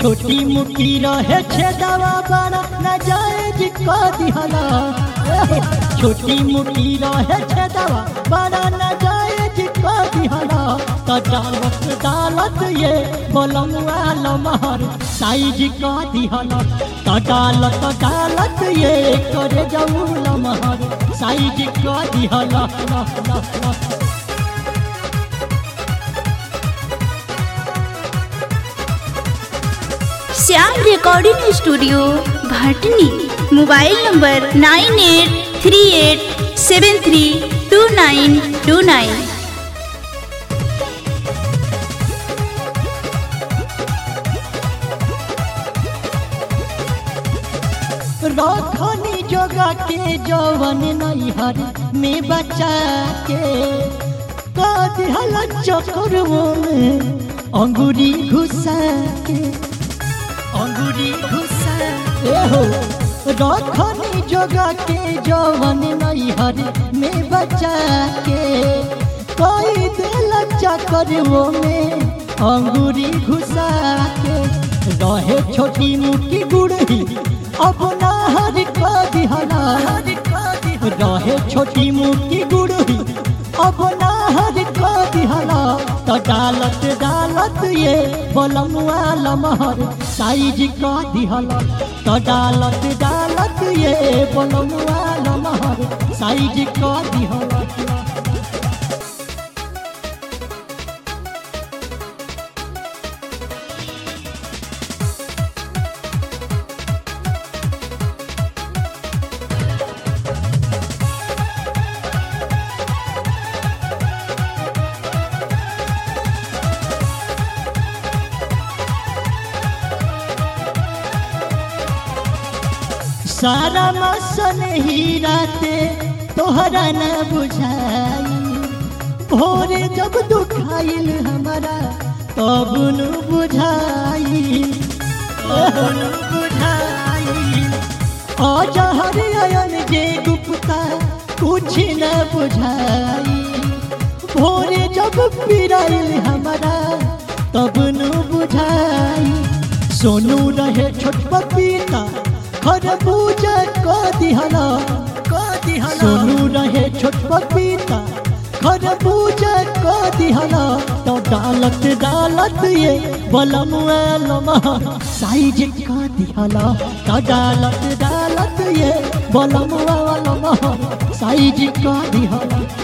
छोटी मुखी रहे छेदवा बड़ा न जायज क दिहला छोटी मुखी रहे छेदवा बड़ा न जायज क दिहला त डालत डालत ये बोलमुआ लमहर साइज क दिहला त डालत डालत ये करे जाऊ लमहर साइज क दिहला ला ला ला Shyam recording studio Bhatni mobile number nine eight three eight seven three two nine two nine रखनी जोगा के जवन नैहर में बचा के कदहल चक्रों में अंगूरी घुसा के अंगूरी घुसा ए हो रखनी जोगा के जवन नैहर में बचा के कोई दिल चक्रों में अंगूरी घुसा के रहे छोटी मुट्ठी गुड़ही अब नाहर का दिहला रहे छोटी मुट्ठी गुड़ही अब नाहर का दिहला तो डालत डालत ये बलमुआ लमहर साइज का दिहला तो डालत डालत ये बलमुआ लमहर साइज का दिहला सारा मसन ही राते तोहरा न बुझाई भोरे जब दुखाइल हमारा तब न बुझाई तब न बुझाई अजहर अयन जे गुप्ता कुछ न बुझाई भोरे जब पिराइल हमारा तब न बुझाई सोनू रहे छोट पपीता खरबूजा क दिहला क दिहला सोनू रहे छोट पपीता खरबूजा क दिहला तो डालत डालत ये बलमुआ लमा साइज क दिहला तो डालत डालत ये बलमुआ लमा साइज क दिहला